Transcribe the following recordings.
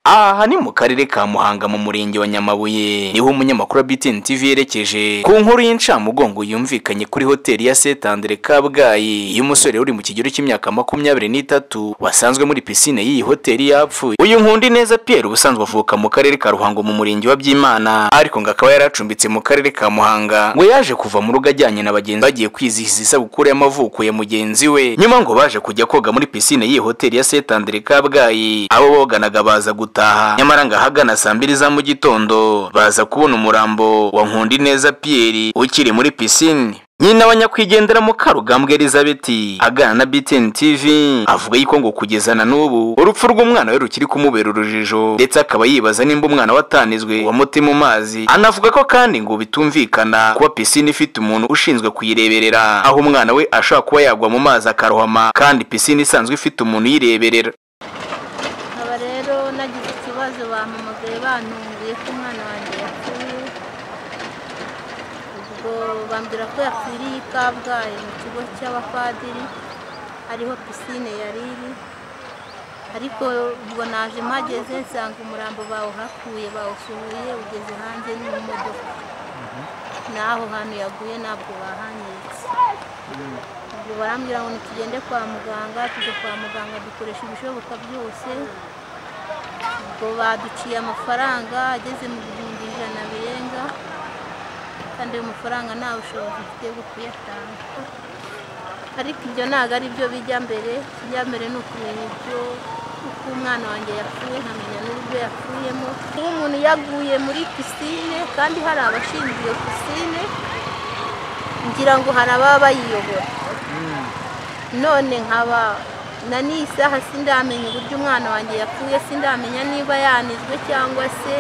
aha ni mu karere ka muhanga mu murenge wa nyamabuye niho umunyamakuru wa btn tv yerekeje ku nkuru y'incamugongo yumvikanye kuri hoteli ya st andre kabgayi y'umusore uri mu kigero cy'imyaka makumyabiri n'itatu wasanzwe muri pisine y'iyi hoteli yapfuye uyu nkundi neza pierre ubusanzwe avuka mu karere ka ruhango mu murenge wa byimana ariko ngo akaba yari acumbitse mu karere ka muhanga ngo yaje kuva mu rugo ajyanye na bagenzi bagiye kwizihiza isabukuru y'amavuko ya mugenzi we nyuma ngo baje kujya koga muri pisine y'iyi hoteli ya st andre kabgayi abo boganaga baza gutaha nyamara ngo ahagana saa mbiri za mu gitondo baza kubona umurambo wa nkundineza pierre ukiri muri pisine nyina wa nyakwigendera mu karugambwa elizabeth agana na btn tv avuga yuko ngo kugeza na n'ubu urupfu rw'umwana we rukiri kumubera urujijo ndetse akaba yibaza nimba umwana watanizwe wamuti mu mazi anavuga ko kandi ngo bitumvikana kuba pisine ifite umuntu ushinzwe kuyireberera aho umwana we ashobora kuba yagwa mu mazi akarohama kandi pisine isanzwe ifite umuntu uyireberera nkaba rero nagize ikibazo bampamagaye bantunguye ko umwana wanjye yapfuye ubwo bambwira ko yapfiriye i kabgayi mu kigo cy'abapadiri hariho pisine yari iri ariko ubwo naje mpageze nsanga umurambo bawuhakuye bawufuye ugeze hanze ni mu modoka n'aho hantu yaguye ntabwo bahangiritse ubwo barambwira ngo tugende kwa muganga tujya kwa muganga dukoresha ibishoboka byose ubwo baduciye amafaranga ageze mu bihumbi ijana birenga kandi ayo mafaranga nta bushobozi mfite bwo kuyatanga ariko ibyo ntabwo ari byo bijya mbere bijya mbere ni ukumenya ibyo uko umwana wanjye yapfuye nkamenya n'uburyo yapfuyemo nk'umuntu yaguye muri pisine kandi hari abashinzwe iyo pisine ngira ngo hari ababa bayiyobora none nkaba na n'isaha sindamenya uburyo umwana wanjye yapfuye sindamenya niba yanizwe cyangwa se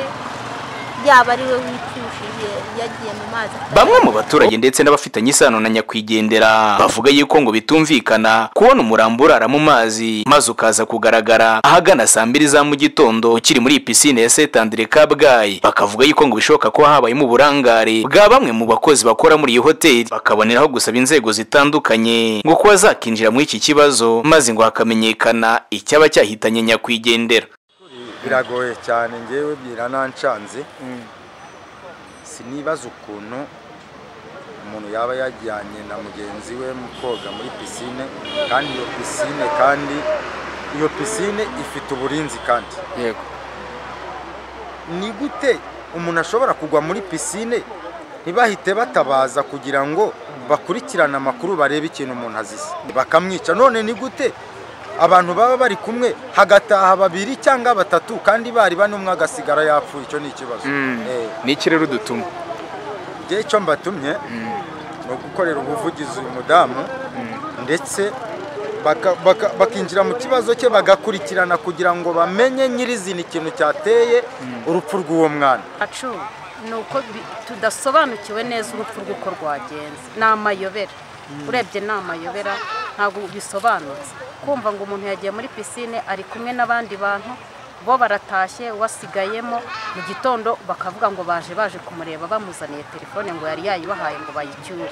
yaba ari we wipfushije yagiye mu mazi bamwe mu baturage ndetse n'abafitanye isano na nyakwigendera bavuga yuko ngo bitumvikana kubona umurambo urara mu mazi maze ukaza kugaragara ahagana saa mbiri za mu gitondo ukiri muri iyi pisine ya st andre kabgayi bakavuga yuko ngo bishoboka ko habayemo uburangare bwa bamwe mu bakozi bakora muri iyi hoteli bakaboneraho gusaba inzego zitandukanye ngo kuba zakinjira muri iki kibazo maze ngo hakamenyekana icyaba cyahitanye nyakwigendera biragoye cyane ngewe biranancanze sinibaza ukuntu umuntu yaba yajyanye na mugenzi we mu koga muri pisine kandi iyo pisine kandi iyo pisine ifite uburinzi kandi yego ni gute umuntu ashobora kugwa muri pisine ntibahite batabaza kugira ngo bakurikirane amakuru barebe ikintu umuntu azize bakamwica none ni gute abantu baba bari kumwe hagataha babiri cyangwa batatu kandi bari bane umwe agasigara yapfuye icyo ni ikibazo Eh, ni ikirere udutuma njye icyo mbatumye ni ugukorera ubuvugizi uyu mudamu ndetse baka- baka- bakinjira mu kibazo cye bagakurikirana kugira ngo bamenye nyirizina ikintu cyateye urupfu rw'uwo mwana acu ni uko bi- tudasobanukiwe neza urupfu rw'uko rwagenze ni amayobera urebye ni amayobera ntabwo bisobanutse kumva ngo umuntu yagiye muri pisine ari kumwe n'abandi bantu bo baratashye wasigayemo mu gitondo bakavuga ngo baje baje kumureba bamuzaniye telefone ngo yari yayibahaye ngo bayicyure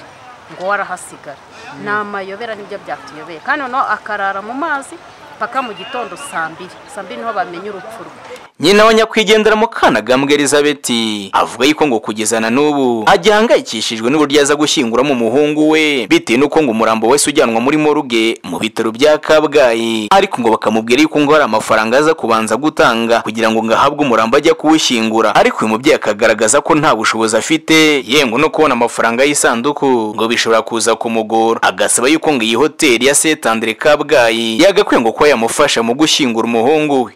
ngo warahasigara ni amayobera nibyo byatuyobeye kandi noneho akarara mu mazi paka mu gitondo saa mbiri saa mbiri niho bamenya urupfu rwe nyina wa nyakwigendera mu kanagambwa elizabeth avuga yuko ngo kugeza na n'ubu agihangayikishijwe n'uburyo aza gushyinguramo umuhungu we bitewe n'uko ngo umurambo wese ujyanwa muri moruge mu bitaro bya kabgayi ariko ngo bakamubwira yuko ngo hari amafaranga aza kubanza gutanga kugira ngo ngo ahabwe umurambo ajya kuwushyingura ariko uyu mubyeyi akagaragaza ko nta bushobozi afite yemwe no kubona amafaranga y'isanduku ngo bishobora kuza kumugora agasaba yuko ngo iyi hoteli ya st andre kabgayi yagakwiye ngo kuba yamufasha mu gushyingura umuhungu we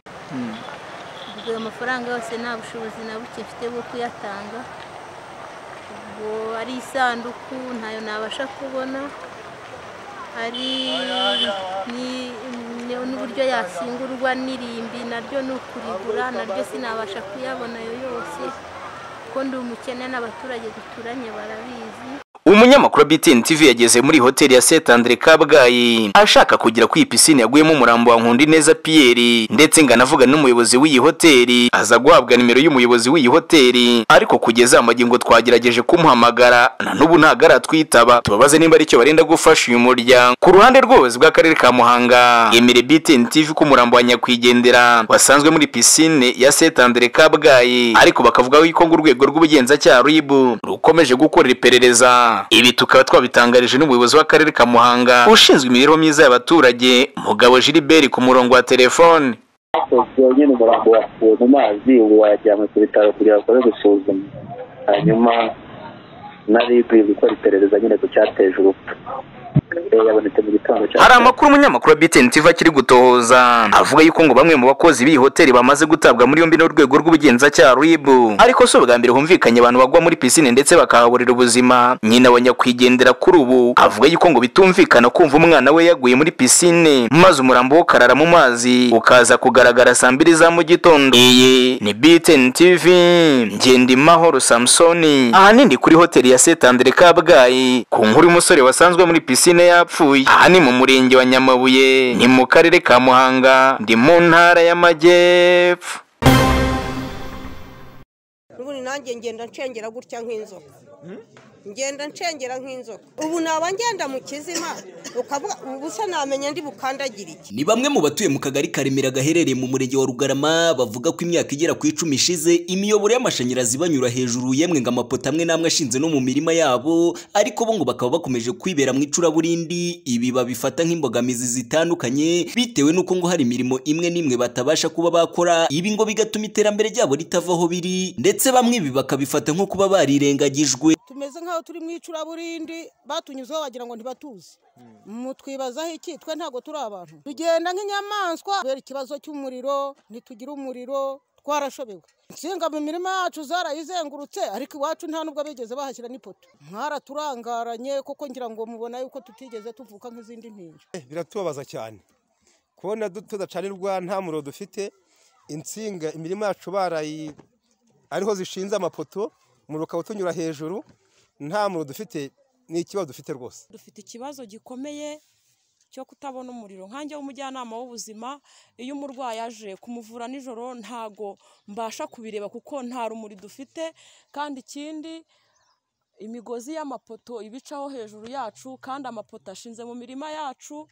ubwo ayo mafaranga yose nta bushobozi na buke mfite bwo kuyatanga ubwo ari isanduku ntayo nabasha kubona hari ni- ni- n'uburyo yashyingurwa n'irimbi naryo ni ukurigura naryo sinabasha kuyabona ayo yose kuko ndi umukene n'abaturage duturanye barabizi umunyamakuru wa BTN TV yageze muri hoteli ya Saint Andre Kabgayi ashaka kugera ku pisine yaguyemo umurambo wa Nkundi neza Pierre ndetse ngo anavugana n'umuyobozi w'iyi hoteli aza guhabwa nimero y'umuyobozi w'iyi hoteli ariko kugeza amagingo twagerageje kumuhamagara na n'ubu ntagara twitaba tubabaze nimba aricyo barenda gufasha uyu muryango ku ruhande rw'ubuyobozi bw'akarere ka Muhanga yemere BTN TV ko umurambo wa nyakwigendera wasanzwe muri pisine ya Saint Andre Kabgayi ariko bakavuga yuko ngo urwego rw'ubugenzacyaha RIB rukomeje gukorera iperereza ibi tukaba twabitangarije n'umuyobozi w'akarere ka Muhanga ushinzwe imibereho myiza y'abaturage mugabo Gilbert ku murongo wa telefone hakozwe nyine umurambo wakuwe mu mazi ubu wajyanywe ku bitaro kugira bakore gusuzuma hanyuma na rib gukora iperereza nyine ku cyateza urupfu Eh, yabonetse mu gitondo cya hari amakuru umunyamakuru wa BTN TV akiri gutohoza avuga yuko ngo bamwe mu bakozi b'iyi hoteli bamaze gutabwa muri yombi n'urwego rw'ubugenzacyaha RIB ariko si ubwa mbere humvikanye abantu bagwa muri pisine ndetse bakahaburira ubuzima nyina wa nyakwigendera kuri ubu avuga yuko ngo bitumvikana kumva umwana we yaguye muri pisine maze umurambo wo karara mu mazi ukaza kugaragara saa mbiri za mu gitondo iyi ni BTN TV Ngendimahoro Samsoni ahanini kuri hoteli ya Saint Andre Kabgayi ku nkuru y'umusore wasanzwe muri pisine yapfuye aha ni mu murenge wa Nyamabuye ni mu karere ka Muhanga ndi mu ntara y'Amajyepfo ubundi nanjye ngenda ncengera gutya nk'inzoka ngenda ncengera nk'inzoka ubu naba ngenda mu kizima ukavuga ubusa namenya ndi bukandagire iki ni bamwe mu batuye mu kagari karemera gaherereye mu murenge wa rugarama bavuga ko imyaka igera ku icumi ishize imiyoboro y'amashanyarazi ibanyura hejuru yemwe ngo amapoto amwe n'amwe ashinze no mu mirima yabo ariko bo ngo bakaba bakomeje kwibera mu icuraburindi ibi babifata nk'imbogamizi zitandukanye bitewe n'uko ngo hari imirimo imwe n'imwe batabasha kuba bakora ibi ngo bigatuma iterambere ryabo ritava aho biri ndetse bamwe ibi bakabifata nko kuba barirengagijwe tumeze nk'aho turi mu icuraburindi batunyuzeho wagira ngo ntibatuzi mutwibazaho iki twe ntabwo turi abantu tugenda nk'inyamaswa kubera ikibazo cy'umuriro ntitugira umuriro twarashobewe insinga mu mirima yacu zarayizengurutse ariko iwacu nta nubwo bigeze bahashyira n'ipoto mwaraturangaranye kuko ngira ngo mubona yuko tutigeze tuvuka nk'izindi ntinja Eh, biratubabaza cyane kubona du- tudacanirwa nta muriro dufite insinga imirima yacu barayi ariho zishinze amapoto umuriro ukaba utunyura hejuru nta muriro dufite ni ikibazo dufite rwose dufite ikibazo gikomeye cyo kutabona umuriro nkanjye w'umujyanama w'ubuzima iyo umurwayi aje kumuvura nijoro ntago mbasha kubireba kuko nta rumuri dufite kandi ikindi imigozi y'amapoto ibicaho hejuru yacu kandi amapoto ashinze mu mirima yacu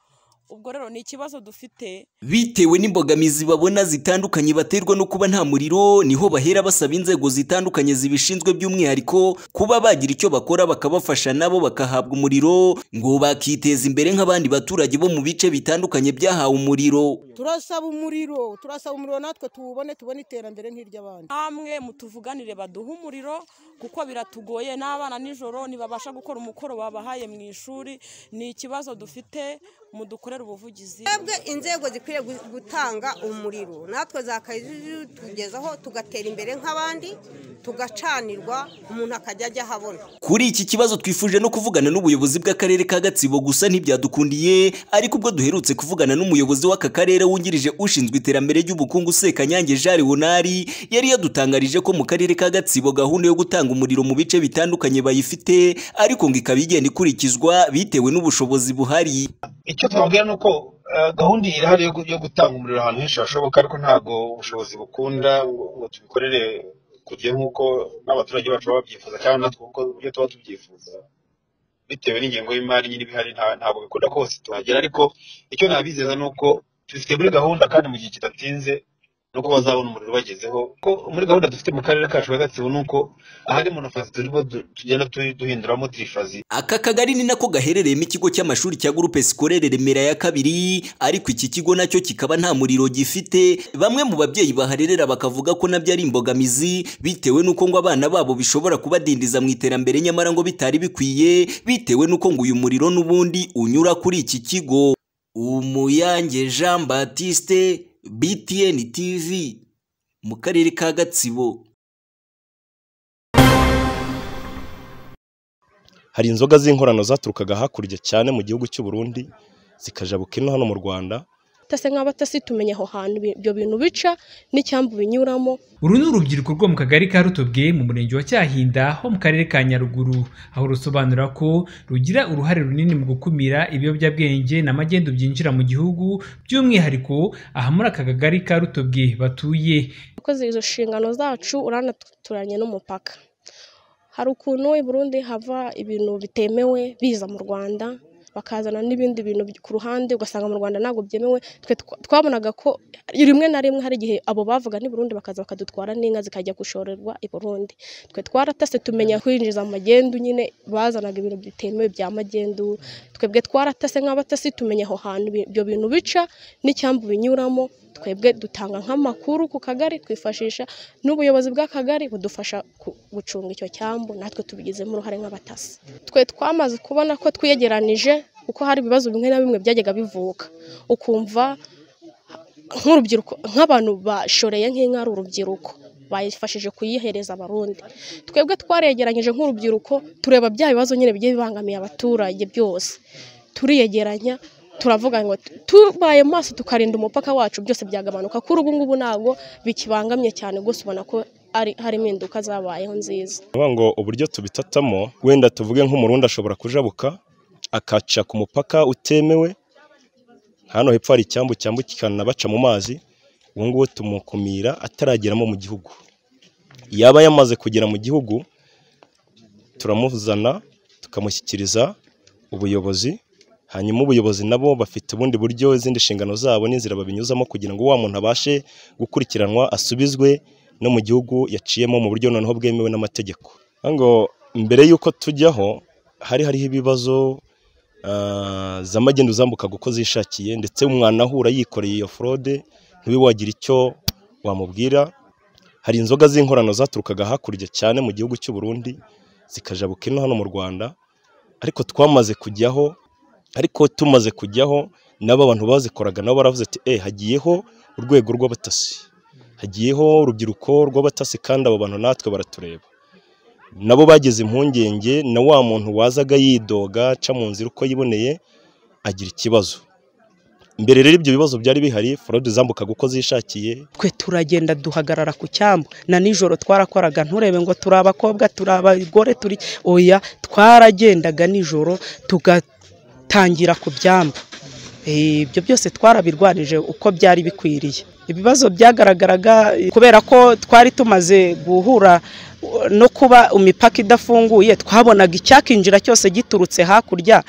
ubwo rero ni ikibazo dufite bitewe n'imbogamizi babona zitandukanye baterwa no kuba nta muriro niho bahera basaba inzego zitandukanye zibishinzwe by'umwihariko kuba bagira icyo bakora bakabafasha nabo bakahabwa umuriro ngo bakiteza imbere nk'abandi baturage bo mu bice bitandukanye byahawe umuriro turasaba umuriro turasaba umuriro natwe tuwubone tubone iterambere nk'iry'abandi namwe mutuvuganire baduhe umuriro kuko biratugoye n'abana nijoro ntibabasha gukora umukoro babahaye mu ishuri ni ikibazo dufite mudukorere ubuvugizi twebwe inzego zikwiriye gu- gutanga umuriro natwe zakayizutugezaho tugatera imbere nk'abandi tugacanirwa umuntu akajya ajya ahabona Kuri iki kibazo twifuje no kuvugana n'ubuyobozi bw'akarere ka Gatsibo gusa ntibyadukundiye ariko ubwo duherutse kuvugana n'umuyobozi w'aka karere wungirije ushinzwe iterambere ry'ubukungu Sekanyange Jari Wonari yari yadutangarije ko mu karere ka Gatsibo gahunda yo gutanga umuriro mu bice bitandukanye bayifite ariko ngo ikaba igenda ikurikizwa bitewe n'ubushobozi buhari icyo twabwira ni uko eh, gahunda irahari yo gu- yo gutanga umuriro ahantu henshi hashoboka ariko ntabwo ubushobozi bukunda ngo ngo tubikorere ku gihe nk'uko n'abaturage bacu baba babyifuza cyangwa natwe kuko ibyo tuba tubyifuza bitewe n'ingengo y'imari nyine iba ihari nta- ntabwo bikunda ko hose tuhagera ariko icyo nabizeza ni uko tubifite muri gahunda kandi mu gihe kidatinze ni uko bazabona umuriro bagezeho ko muri gahunda dufite mu karere kacu ka gatsibo ni uko ahari monofazi turimo du- tugenda tu- duhinduramo tirifazi Aka kagari ni nako gaherereyemo ikigo cy'amashuri cya Groupe Scolaire Remera ya kabiri ariko iki kigo nacyo kikaba nta muriro gifite bamwe mu babyeyi baharerera bakavuga ko nabyo ari imbogamizi bitewe n'uko ngo abana babo bishobora kubadindiza mu iterambere nyamara ngo bitari bikwiye bitewe n'uko ngo uyu muriro n'ubundi unyura kuri iki kigo Umuyange Jean Baptiste BTN TV mu karere ka Gatsibo hari inzoga z'inkorano zaturukaga hakurya cyane mu gihugu cy'u Burundi zikajabuka ino hano mu Rwanda abatase nk'abatasi tumenya aho hantu ibi- ibyo bintu bica n'icyambu binyuramo uru ni urubyiruko rwo mu kagari ka rutobwe mu murenge wa cyahinda ho mu karere ka nyaruguru aho rusobanura ko rugira uruhare runini mu gukumira ibiyobyabwenge na magendu byinjira mu gihugu by'umwihariko aha muri aka kagari ka rutobwe batuye abakoze izo nshingano zacu uranaturanye n'umupaka hari ukuntu i Burundi hava ibintu bitemewe biza mu Rwanda bakazana n'ibindi bintu ku ruhande ugasanga mu Rwanda ntabwo byemewe Twe twa- twabonaga ko rimwe na rimwe hari igihe abo bavuga ni Burundi bakaza bakadutwara n'inka zikajya gushorerwa i Burundi twe twaratase tumenya kwinjiza amagendu nyine bazanaga ibintu bitemewe bya magendu twebwe twaratase nk'abatasi tumenya aho hantu ibi- ibyo bintu bica n'icyambu binyuramo twebwe dutanga nk'amakuru ku kagari twifashisha n'ubuyobozi bw'akagari budufasha ku- gucunga icyo cyambu natwe tubigizemo uruhare nk'abatasi twe twamaze kubona ko twiyegeranije kuko hari ibibazo bimwe na bimwe byajyaga bivuka ukumva nk'urubyiruko nk'abantu bashoreye nk'inka ari urubyiruko bayifashije kuyihereza abarundi twebwe twaregeranyije nk'urubyiruko tureba bya bibazo nyine bigiye bibangamiye abaturage byose turiyegeranya turavuga ngo tubaye maso tukarinda umupaka wacu byose byagabanuka kuri ubu ngubu ntabwo bikibangamye cyane rwose ubona ko ari hari impinduka zabayeho nziza Vuga ngo uburyo tubitatamo wenda tuvuge nk'umurundi ashobora kujabuka akaca ku mupaka utemewe hano hepfo hari icyambu cyambukirana baca mu mazi ubu ngubu tumukumira atarageramo mu gihugu yaba yamaze kugera mu gihugu turamuzana tukamushyikiriza ubuyobozi hanyuma ubuyobozi nabo bafite ubundi buryo izindi nshingano zabo n'inzira babinyuzamo kugira ngo wa muntu abashe gukurikiranwa asubizwe no mu gihugu yaciyemo mu buryo noneho bwemewe n'amategeko Vuga ngo mbere y'uko tujyaho hari hariho ibibazo ah, za magendu zambukaga uko zishakiye ndetse umwana ahura yikoreye iyo forode ntube wagira icyo wamubwira hari inzoga z'inkorano zaturukaga hakurya cyane mu gihugu cy'u Burundi zikajabuka ino hano mu Rwanda ariko twamaze kujyaho ariko tumaze kujyaho n'aba bantu bazikoraga nabo baravuze ati eh hagiyeho urwego rw'abatasi hagiyeho urubyiruko rw'abatasi kandi abo bantu natwe baratureba nabo bagize impungenge na wa muntu wazaga yidoga aca mu nzira uko yiboneye agira ikibazo mbere rero ibyo bibazo byari bihari forode zambukaga uko zishakiye twe turagenda duhagarara ku cyambu na nijoro twarakoraga nturebe ngo turi abakobwa turi abagore turi oya twaragendaga nijoro tugatangira ku byambu Eh, ibyo byose twarabirwanije uko byari bikwiriye ibibazo byagaragaraga eh, kubera ko twari tumaze guhura eh, no kuba imipaka idafunguye twabonaga icyakinjira cyose giturutse hakurya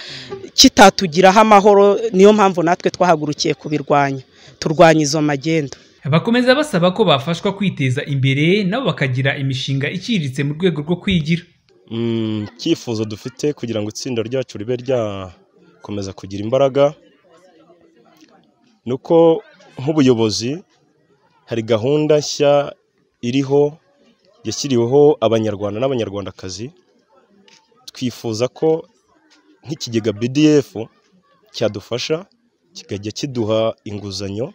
kitatugiraho amahoro niyo mpamvu natwe twahagurukiye kubirwanya turwanya izo magendu bakomeza basaba ko bafashwa kwiteza imbere nabo bakagira imishinga iciriritse mu rwego rwo kwigira Mm, icyifuzo dufite kugira ngo itsinda ryacu ribe ryakomeza kugira imbaraga ni uko nk'ubuyobozi hari gahunda nshya iriho yashyiriweho abanyarwanda n'abanyarwandakazi twifuza ko nk'ikigega BDF cyadufasha kikajya kiduha inguzanyo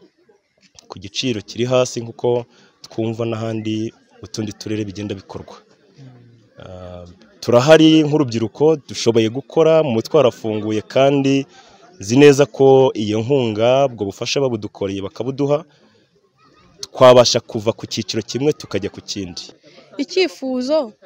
ku giciro kiri hasi nk'uko twumva n'ahandi mu tundi turere bigenda bikorwa Ah, turahari nk'urubyiruko dushoboye gukora mu mutwe warafunguye kandi nzi neza ko iyo nkunga ubwo bufasha babudukoreye bakabuduha twabasha kuva ku cyiciro kimwe tukajya ku kindi icyifuzo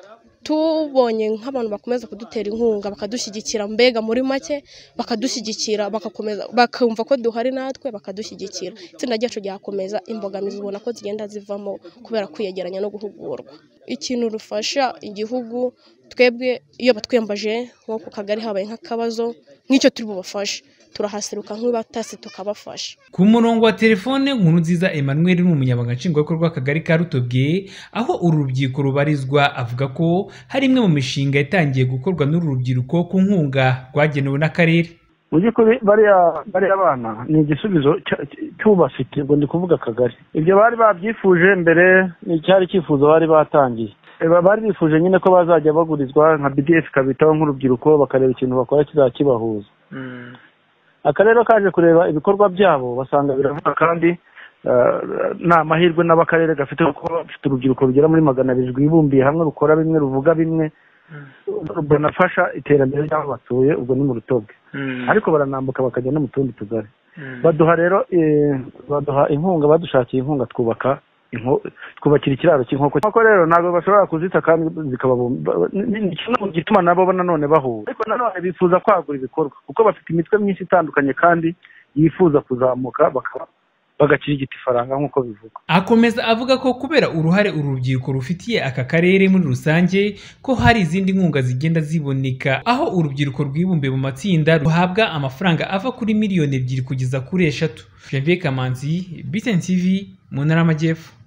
tubonye nk'abantu bakomeza kudutera inkunga bakadushyigikira mbega muri make bakadushyigikira bagakomeza bakumva ko duhari natwe bakadushyigikira itsinda ryacu ryakomeza imbogamizi ubona ko zigenda zivamo kubera kwiyegeranya no guhugurwa ikintu rufasha igihugu twebwe iyo batwiyambaje nko ku kagari habaye nk'akabazo nk'icyo turi bubafashe turahaseruka nk'ibatasi tukabafasha ku murongo wa telefone nkuru nziza emmanuel ni umunyamabanga nshingwabikorwa w'akagari ka rutobwe aho uru rubyiruko rubarizwa avuga ko hari imwe mu mishinga yatangiye gukorwa n'uru rubyiruko ku nkunga rwagenewe n'akarere mu by'ukuri bariya bariya bana ni igisubizo cya- cy- cy'ubafite ngo ndi kuvuga akagari ibyo bari babyifuje mbere ni icyari icyifuzo bari batangiye E, ba- bari bifuje nyine ko bazajya bagurizwa nka bdf kabitaho nk'urubyiruko bakareba ikintu bakora kizakibahuza akarere kaje kureba ibikorwa byabo basanga biravuga kandi eh, ni amahirwe n'abakarere gafite kuko bafite urubyiruko rugera muri magana abiri rwibumbiye hamwe rukora bimwe ruvuga bimwe runafasha iterambere ry'aho batuye ubwo ni mu rutoke ariko baranambuka bakajya no mu tundi tugari baduha rero eh, baduha inkunga badushakiye inkunga twubaka inko- twubakira ikiraro cy'inkoko inkoko rero ntabwo bashobora kuzita kandi zikababumba ni ni kimwe mu gituma nabo na none bahura ariko na none bifuza kwagura ibikorwa kuko bafite imitwe myinshi itandukanye kandi yifuza kuzamuka bakaba bagakirigita ifaranga nk'uko bivugwa Akomeza avuga ko kubera uruhare uru rubyiruko rufitiye aka karere muri rusange ko hari izindi nkunga zigenda ziboneka aho urubyiruko rwibumbiye mu matsinda ruhabwa amafaranga ava kuri miliyoni ebyiri kugeza kuri eshatu Janvier Kamanzi, BTN TV, mu Ntara y'Amajyepfo.